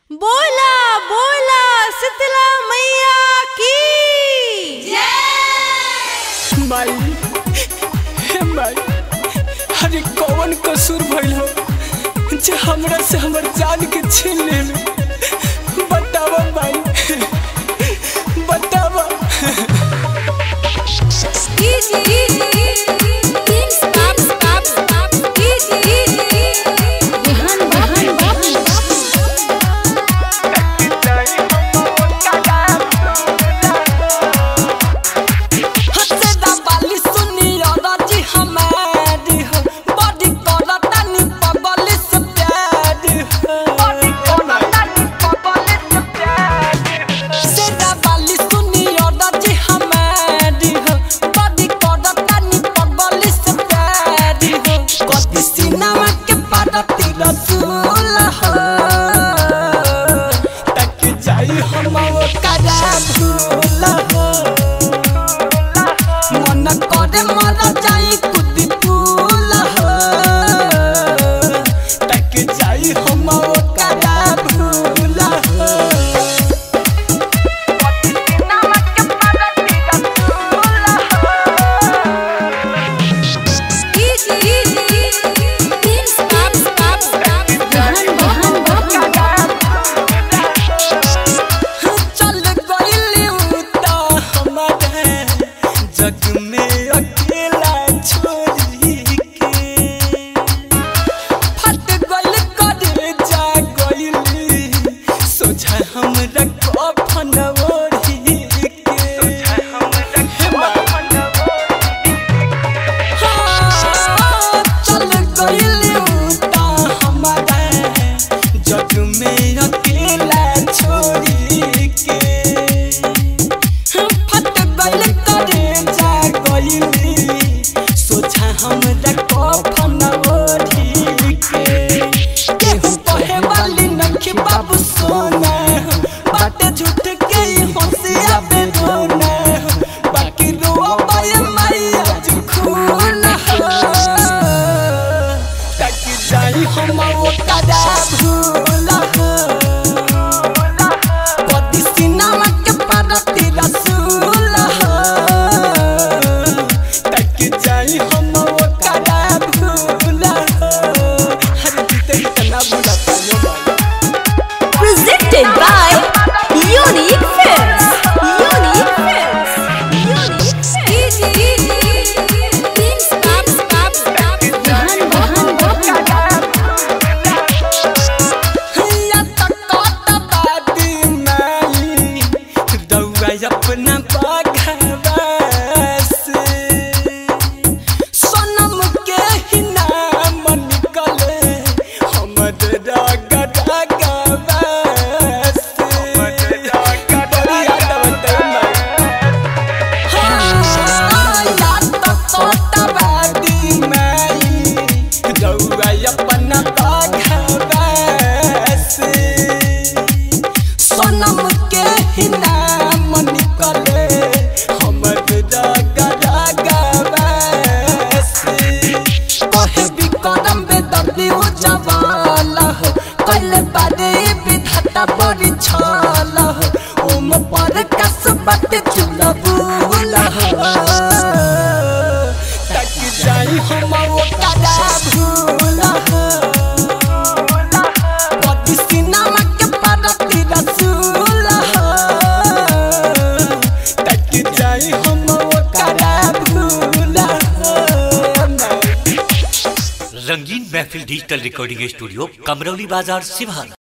बोला बोला शीतला मैया की माई हे माई अरे कौन कसूर भइल हो जे हमरा से हमर जान के छीन लेल बतावा माई बतावा हसदा बाली सुनी राजी हमारी हो बड़ी करता नी पगली से प्यार हो बड़ी करता नी पगली से प्यार हसदा बाली सुनी राजी हमारी हो बड़ी करता नी पगली से प्यार हो कति सिनेमा के पारती रसूल हो तक जाई हम वो करा भूल हो मन करे मर जाई कुदी फूल हो तक जाई हम ओकरा भूल हो चल गइली उ त हमारे जग में अकेला छोड़ी के फट गइल करे जा गइली सोझा हमरा कफन ओढ़ी के सोझा हमरा कफन हाँ, चल गइली उ त हमारे जग में अकेला छोड़ी के फट गइल करे जा गइली सोझा हमरा कफन ओढ़ी के केहू कहे वाली नखी बाबू सोना बाटे झूठ के ही हंसिया पे रोना बाकी रोआ पाए मैया जो खून हो तक जाई हम वो कदा भूल हो कदी सिनेमा के पारती रसूल हो तक जाई हम वो कदा भूल हो हर जीते इतना बुरा पालो बाबा presented by Unique Films. Unique Films. Unique हैया तक बादी माई दौआ अपना बाघवा से सनम के ही नाम निकले हमर राग रागवा से बड़ी याद आवत है माई सनम के ही नाम निकले हमर राग रागवा से कहे भी करम बे दर्दी हो जवाला हो कल बारे विधाता बड़ी छाला हो ओम पर कस बट चुला बुला हो तक जाई हम वो कदा भूला हो कदी सिनेमा के पारती रसूल हो तक जाई हम वो कदा भूला हो रंगीन महफिल डिजिटल रिकॉर्डिंग स्टूडियो कमरौली बाजार सिवान